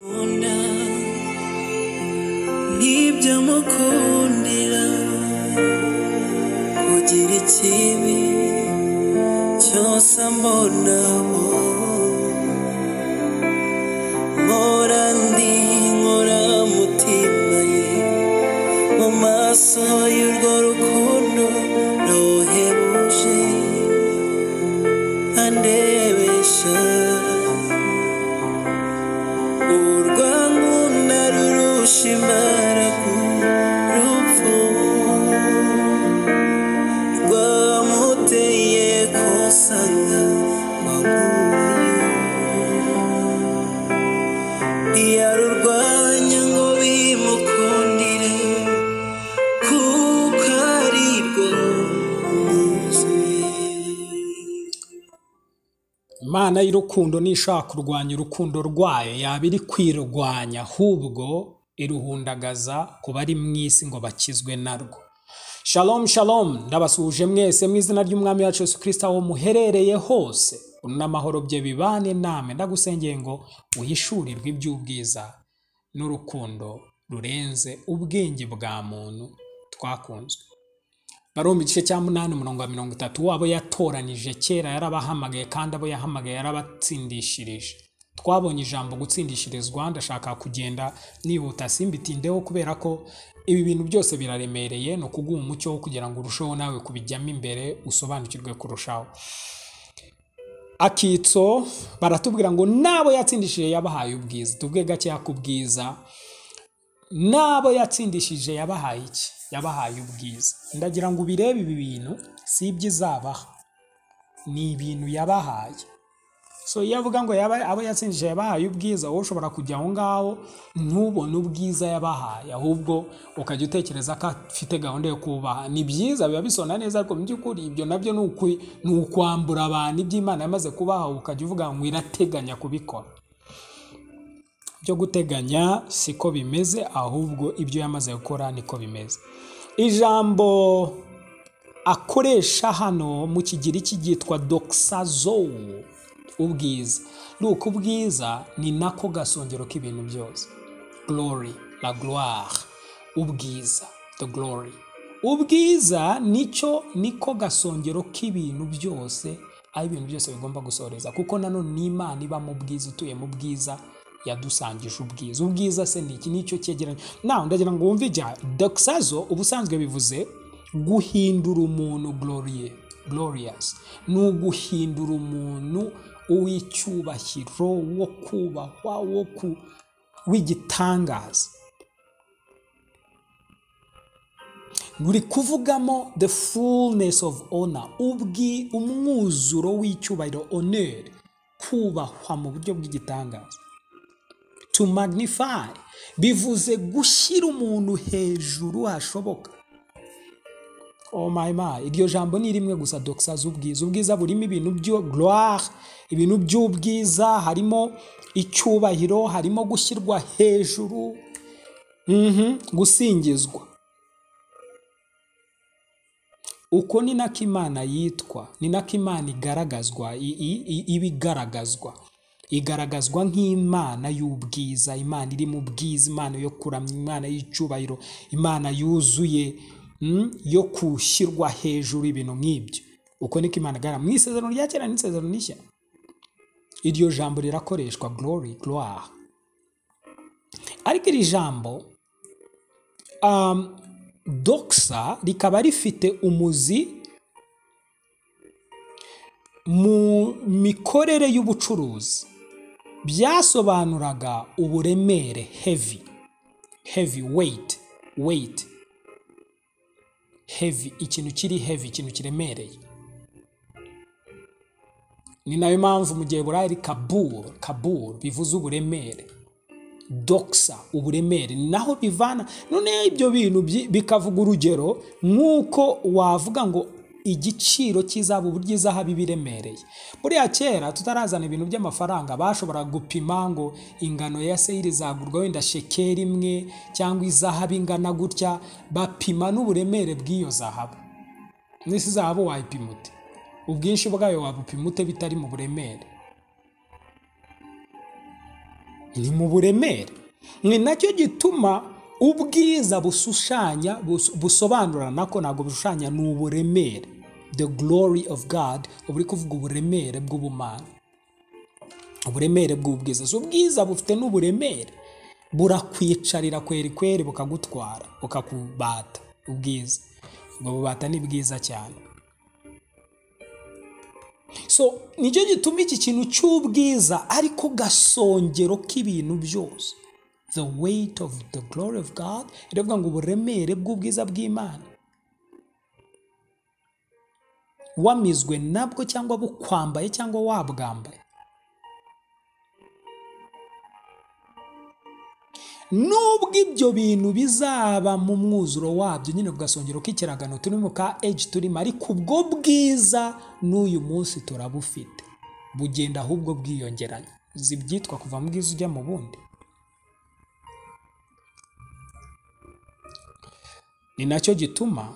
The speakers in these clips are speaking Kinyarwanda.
Mukunda, N'ibyo mukundira kugira ikibi cyose ambonaho mpora ndi nkora mutima ye mu maso y'urwo rukundo rohebuje andebesha urwangunda rurusha imbaraga urupfu rwamuteye kosanga ntiyarurwanya ngo bimukundire kuko ari rwo rumuzuye imana y'urukundo ntishobora kurwanya urukundo rwayo yaba iri kwirwanya ahubwo iruhundagaza ku bari mu isi ngo bakizwe narwo Shalom shalom ndabasuhuje mwese mu izina ry'umwami wacu Yesu kirisita aho muherereye hose n'amahoro bye bibane namwe ndagusengeye ngo uhishurirwe iby'ubwiza n'urukundo rurenze ubwenge bwa muntu twakunzwe barumva igice cya munani umurongo wa mirongo itatu wabo yatoranije kera yarabahamagaye kandi abo yahamagaye yarabatsindishirije twabonye ijambo gutsindishirizwa ndashaka kugenda nihuta simbitindeho kubera ko ibi bintu byose biraremereye ni ukuguha umucyo wo kugira ngo urusheho nawe kubijyamo imbere usobanukirwe kurushaho akitso baratubwira ngo n'abo yatsindishije yabahaye ubwiza tubwe gakeya ku bwiza n'abo yatsindishije yabahaye iki yabahaye ubwiza ndagira ngo ubirebe ibi bintu si ibyo izabaha ni ibintu yabahaye so iyo avuga ngo yaba, abo yatsindishije yabahaye ubwiza wowe ushobora kujya aho ngaho ntubone ubwiza yabahaye ahubwo ukajya utekereza ko afite gahunda yo kubaha ni byiza biba bisona neza ariko mu by'ukuri ibyo nabyo ni ukwi- ni ukwambura abantu ibyo imana yamaze kubaha ukajya uvuga ngo irateganya kubikora byo guteganya siko bimeze ahubwo ibyo yamaze gukora niko bimeze ijambo akoresha hano mu kigiriki cyitwa doxazo ubwiza nuko ubwiza ni nako gasongero k'ibintu byose glory la gloire ubwiza the glory ubwiza nicyo niko gasongero k'ibintu byose aho ibintu byose bigomba gusoreza kuko nanone ni imana iba mu bwiza ituye mu bwiza yadusangije ubwiza ubwiza se ni iki nicyo cyegeranyo nawe ndagira ngo wumve ijya doxazo ubusanzwe bivuze guhindura umuntu glorie glorious ni uguhindura umuntu uw'icyubahiro wo kubahwa wo ku w'igitangaza buri kuvugamo the fullness of honor ubwi umwuzuro w'icyubahiro honor kubahwa mu buryo bw'igitangaza to magnify bivuze gushyira umuntu hejuru hashoboka oh my my iryo jambo ni rimwe gusa doxaza ubwiza ubwiza burimo ibintu byo gloire ibintu by'ubwiza harimo icyubahiro harimo gushyirwa hejuru mhm, gusingizwa uko ni nako imana yitwa ni nako imana igaragazwa i- i- i- iba igaragazwa igaragazwa nk'imana y'ubwiza imana iri mu bwiza imana yo kuramya imana y'icyubahiro imana yuzuye mm, yo kushyirwa hejuru ibintu nk'ibyo uko niko imana igaragara mu isezerano rya kera n'isezerano rishya iryo jambo rirakoreshwa glory gloire ariko iri jambo um, doxa rikaba rifite umuzi mu mikorere y'ubucuruzi byasobanuraga uburemere heavy heavy weight weight heavy ikintu kiri heavy ikintu kiremereye ni nayo mpamvu mu gihe burayi ari kabur kabur bivuze uburemere doxa uburemere ni naho bivana none ibyo bintu byi- bikavuga urugero nk'uko wavuga ngo igiciro cy'izahabu ryiza haba ibiremereye buriya kera tutarazana ibintu by'amafaranga bashobora gupima ngo ingano ya seyiri izagurwa wenda shekeri imwe cyangwa izahabu ingana gutya bapima n'uburemere bw'iyo zahabu n'isi zahabu wayipima ute ubwinshi bwayo wabupima ute bitari mu buremere ni mu buremere ni nacyo gituma ubwiza bushushanya bus- busobanura nako ntabwo bushushanya ni uburemere the glory of god uba uri kuvuga uburemere bw'ubumana uburemere bw'ubwiza so ubwiza bufite n'uburemere burakwicarira kweri kweri bukagutwara bukakubata ubwiza ubwo bubata ni bwiza cyane so nicyo gituma iki kintu cy'ubwiza ariko gasongero k'ibintu byose the weight of the glory of god iravuga ngo uburemere bw'ubwiza bw'imana wamizwe nabwo cyangwa bukwambaye cyangwa wabwambaye nubwo ibyo bintu bizaba mu mwuzuro wabyo nyine ku gasongero k'ikiragano turi mu ka eji turimo ariko ubwo bwiza n'uyu munsi turabufite bugenda ahubwo bwiyongeranya uzi ibyitwa kuva mu bwiza ujya mu bundi ni nacyo gituma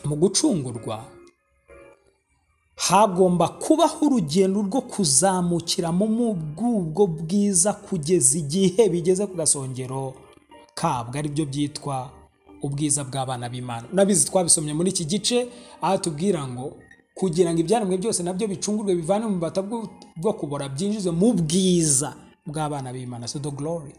mu gucungurwa hagomba kubaho urugendo rwo kuzamukiramo mu bw'ubwo bwiza kugeza igihe bigeze ku gasongero kabwo aribyo byitwa ubwiza bw'abana b'imana nabizi twabisomye muri iki gice aho tubwira ngo kugira ngo ibyaremwe byose nabyo bicungurwe bivane mu bata bwo bwo kubora byinjizwe mu bwiza bw'abana b'imana so the glory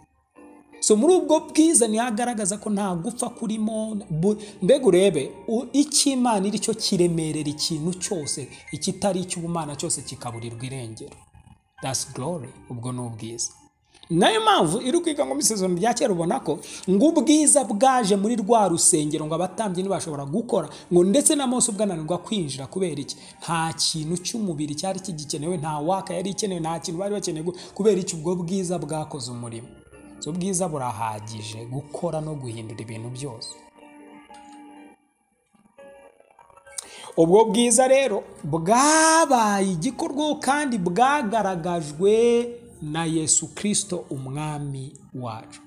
so muri ubwo bwiza niho agaragaza ko nta gupfa kurimo bu- mbega urebe u- icyo imana iri cyo kiremerera ikintu cyose ikitari icy'ubumana cyose kikaburirwa irengero that's glory ubwo ni ubwiza nayo mpamvu iri kwiga nko mu isezerano rya kera ubona ko ngo ubwiza bwaje muri rwa rusengero ngo abatambyi ntibashobora gukora ngo ndetse na mose ubwananirwa kwinjira kubera iki nta kintu cy'umubiri cyari kigikenewe nta waka yari ikenewe nta kintu bari bakeneye gu- kubera iki ubwo bwiza bwakoze umurimo so ubwiza burahagije gukora no guhindura ibintu byose ubwo bwiza rero bwabaye igikorwaho kandi bwagaragajwe na yesu kirisito umwami wacu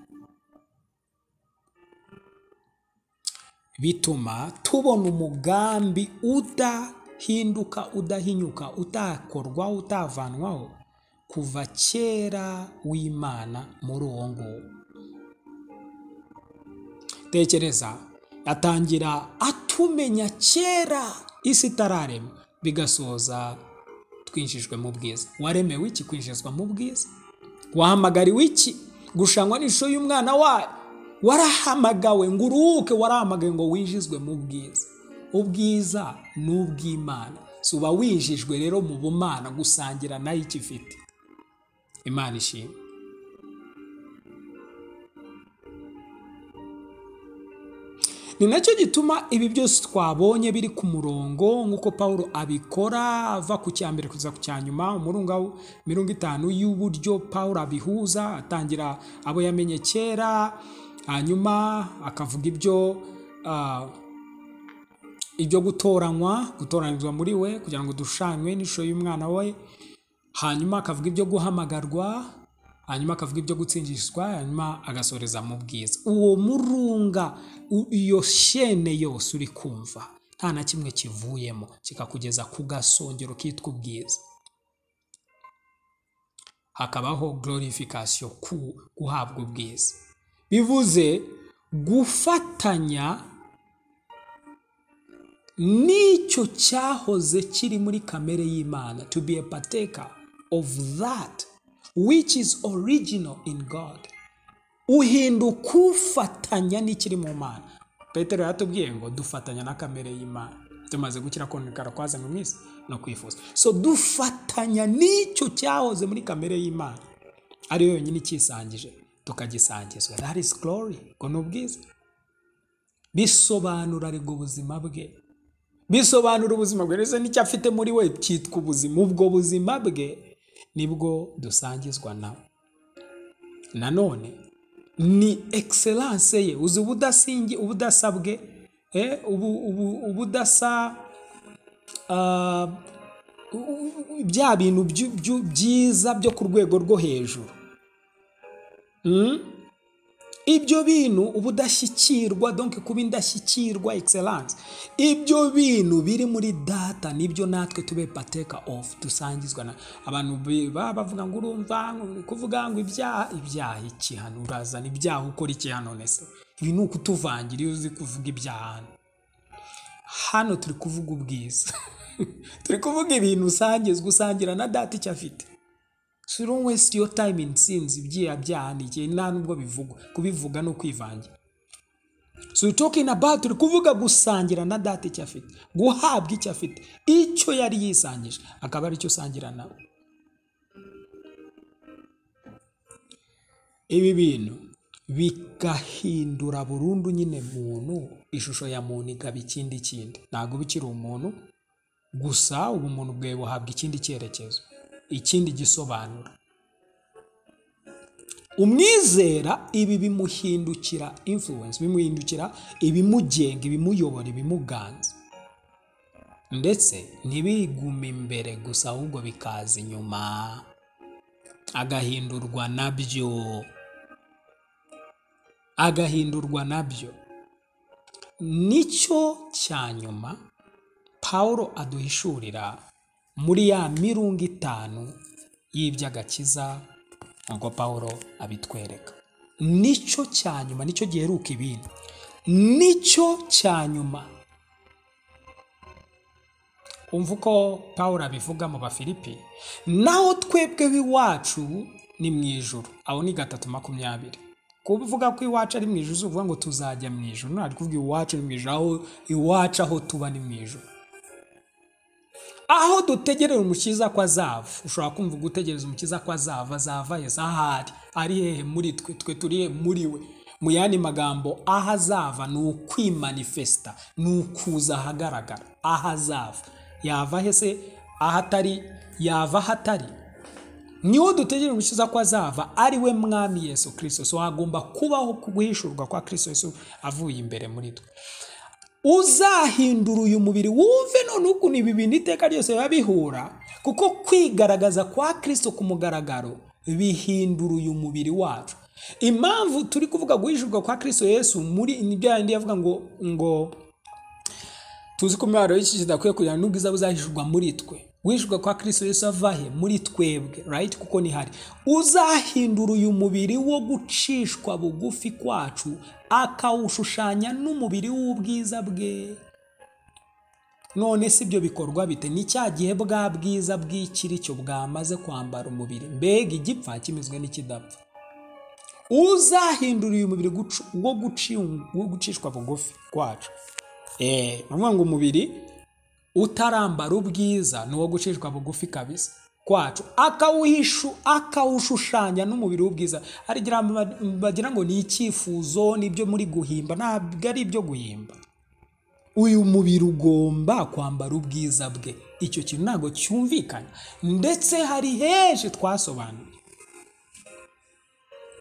bituma tubona umugambi udahinduka udahinyuka utakorwaho utavanwaho kuva kera w'imana muri uwo nguwo tekereza atangira atumenya kera isi itararema bigasoza twinjijwe mu bwiza waremewe iki kwinjizwa mu bwiza wahamagariwe iki gushangwa n'ishusho y'umwana wayo warahamagawe ngo uruhuke warahamagawe ngo winjizwe mu bwiza ubwiza ni ubw'imana si uba winjijwe rero mu bumana gusangira nayo icyo ifite imana ishimwe ni nacyo gituma ibi byose twabonye biri ku murongo nk'uko paul abikora ava ku cya mbere kugeza ku cya nyuma umurunga w- mirongo itanu y'uburyo paul abihuza atangira abo yamenye kera hanyuma akavuga ibyo ah, ibyo gutoranywa gutoranyirizwa muri we kugira ngo dushanywe n'ishusho y'umwana we hanyuma akavuga ibyo guhamagarwa hanyuma akavuga ibyo gutsindishwa hanyuma agasoreza mu bwiza uwo murunga u- iyo shene yose uri kumva nta na kimwe kivuyemo kikakugeza ku gasongero kitwa ubwiza hakabaho glorification ku guhabwa ubwiza bivuze gufatanya nicyo cyahoze kiri muri kamere y'imana to be a partaker of that which is original in god uhinduka ufatanya n'ikiri mu mana petero yatubwiye ngo dufatanya na kamere y'imana tumaze gukira konekara kwazanwe mu isi no kwifuza so dufatanya n'icyo cyahoze muri kamere y'imana ariyo yonyine icyisangije tukagisangizwa that is glory ngo ni ubwiza bisobanura aribwo ubuzima bwe bisobanura ubuzima bwe ndetse n'icyo afite muri we cyitwa ubuzima ubwo buzima bwe nibwo dusangizwa nawe nanone ni egiseranse ye uzi ubudasingi ubudasa bwe eh, ubu, ubu, ubudasa ah, u- u- u- bya bintu byu- byu- byiza byo ku rwego rwo hejuru Mm? ibyo bintu ubudashyikirwa donke kuba indashyikirwa egiseranse ibyo bintu biri muri data nibyo natwe tube pateka ofu dusangizwa na abantu bi- baba bavuga ngo urumva ni kuvuga ngo ibyaha ibyaha iki hano urazana ibyaha ukora iki hano nese ibi ni ukutuvangira iyo uzi kuvuga ibyaha hano hano turi kuvuga ubwiza turi kuvuga ibintu usangizwa usangira na data icyo afite so don't waste your time in sins ibyiya byaha ni igihe nta nubwo bivugwa kubivuga no kwivangira so we're talking about turi kuvuga gusangira na data icyo afite guhabwa icyo afite icyo yari yisangije akaba aricyo usangira nawe ibi bintu bigahindura burundu nyine muntu ishusho ya muntu ikaba ikindi kindi ntabwo uba ukiri umuntu gusa ubu umuntu bwawe buhabwa ikindi cyerekezo ikindi gisobanuro umwizera ibi bimuhindukira influence bimuhindukira ibimugenga ibimuyobora ibimuganza ndetse ntibigume imbere gusa ahubwo bikaza inyuma agahindurwa nabyo agahindurwa nabyo nicyo cya nyuma pawulo aduhishurira muri ya mirungo itanu y'iby'agakiza ngo pawulo abitwereka nicyo cya nyuma nicyo giheruka ibindi nicyo cya nyuma umva uko pawulo abivuga mu bafilipi naho twebwe b'iwacu ni mu ijoro aho ni gatatu makumyabiri kuvuga ko iwacu ari mu ijoro uvuga ngo tuzajya mu ijoro ntabwo kuvuga iwacu ni mu ijoro aho iwacu aho tuba ni mu ijoro aho dutegerera umukiza ko azava ushobora kumva gutegereza umukiza ko azava azava yeza ahari ari hehe muri twe twe turi hehe muri we mu yandi magambo aho azava ni ukwimanifesita ni ukuza ahagaragara aho azava yava he se aho atari yava aho atari niho dutegerera umukiza ko azava ari we mwami yesu kirisito so hagomba kubaho guhishurwa kwa kirisito yesu avuye imbere muri twe uzahindura uyu mubiri wumve none ukuntu ibi bintu iteka ryose biba bihura kuko kwigaragaza kwa kirisito ku mugaragaro bihindura uyu mubiri wacu impamvu turi kuvuga guhishurwa kwa kirisito yesu muri ni bya bindi yavuga ngo ngo tuzi ko imibabaro y'iki kidakwiye kugira n'ubwiza buzahishurwa muri twe guhishurwa kwa kirisito yesu ava he muri twebwe right kuko ni hari uzahindura uyu mubiri wo gucishwa bugufi kwacu akawushushanya n'umubiri w'ubwiza bwe none si ibyo bikorwa bite ni cya gihe bwa bwiza bw'ikiricyo bwamaze kwambara umubiri mbega igipfa kimezwe n'ikidapfa uzahindura uyu mubiri gucu- wo guci- wo gucishwa bugufi kwacu Eh, ni ukuvuga ngo umubiri utarambara ubwiza ni uwo gucishwa bugufi kabisa kwacu akawuhishu akawushushanya n'umubiri w'ubwiza hari igihe abantu bagira ngo ni icyifuzo nibyo muri guhimba ntabwo ari ibyo guhimba uyu mubiri ugomba kwambara ubwiza bwe icyo kintu ntabwo cyumvikana ndetse hari henshi twasobanuye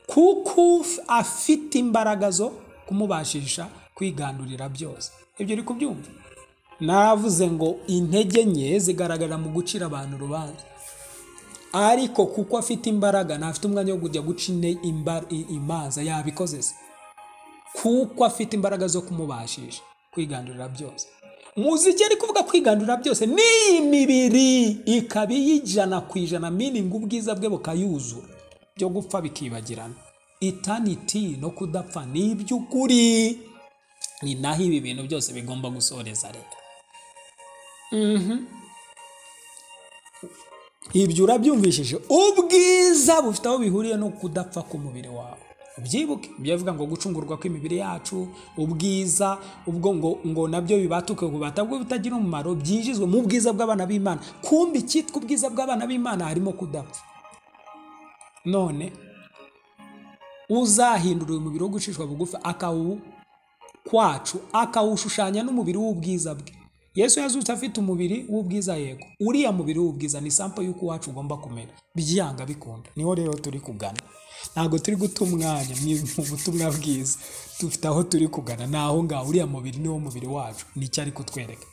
kuko afite imbaraga zo kumubashisha kwigandurira byose ibyo uri kubyumva navuze ngo intege nke zigaragara mu gucira abantu urubanza ariko kuko afite imbaraga ntafite umwanya wo kujya guca ine- imba- i- imanza yabikoze se kuko afite imbaraga zo kumubashisha kwigandurira byose muziki ari kuvuga kwigandurira byose ni iyi mibiri ikaba iy'ijana ku ijana miningi ubwiza bwe bukayuzura byo gupfa bikibagirana itaniti no kudapfa ni iby'ukuri ni naho ibi bintu byose bigomba gusoreza leta ibyo urabyumvishije ubwiza bufite aho bihuriye no kudapfa k'umubiri wawe ubyibuke ibyo bivuga ngo gucungurwa kw'imibiri yacu ubwiza ubwo ngo ngo nabyo bibatuke bubata bwo bitagira umumaro byinjizwe mu bwiza bw'abana b'imana kumbi icyitwa ubwiza bw'abana b'imana harimo kudapfa none uzahindura uyu mubiri wo gucishwa bugufi akawu kwacu akawushushanya n'umubiri w'ubwiza bwe yesu yazutse afite umubiri w'ubwiza yego uriya mubiri w'ubwiza ni sampo y'uko iwacu ugomba kumera byanga bikunda niho rero turi kugana ntabwo turi guta umwanya mu- mu butumwa bwiza dufite aho turi kugana ni aho ngaho uriya mubiri niwo mubiri wacu nicyo ari kutwereka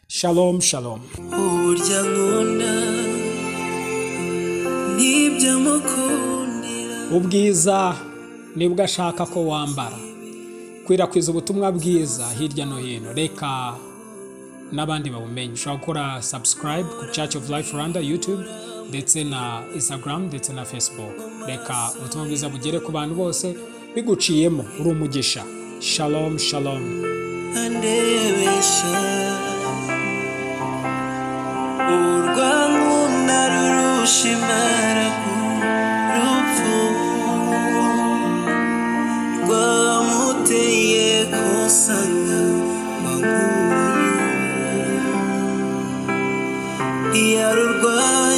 shalom shalom uburyo ankunda n'ibyo amukundira ubwiza nibwo ashaka ko wambara kwirakwiza ubutumwa bwiza hirya no hino reka n'abandi babumenye ushobora gukora subscribe ku church of life rwanda youtube ndetse na instagram ndetse na facebook reka ubutumwa bwiza bugere ku bantu bose biguciyemo uri umugisha shalom shalom andebesha urwango narurusha imbaraga urupfu rwamuteye kusanga maguru yarurwaye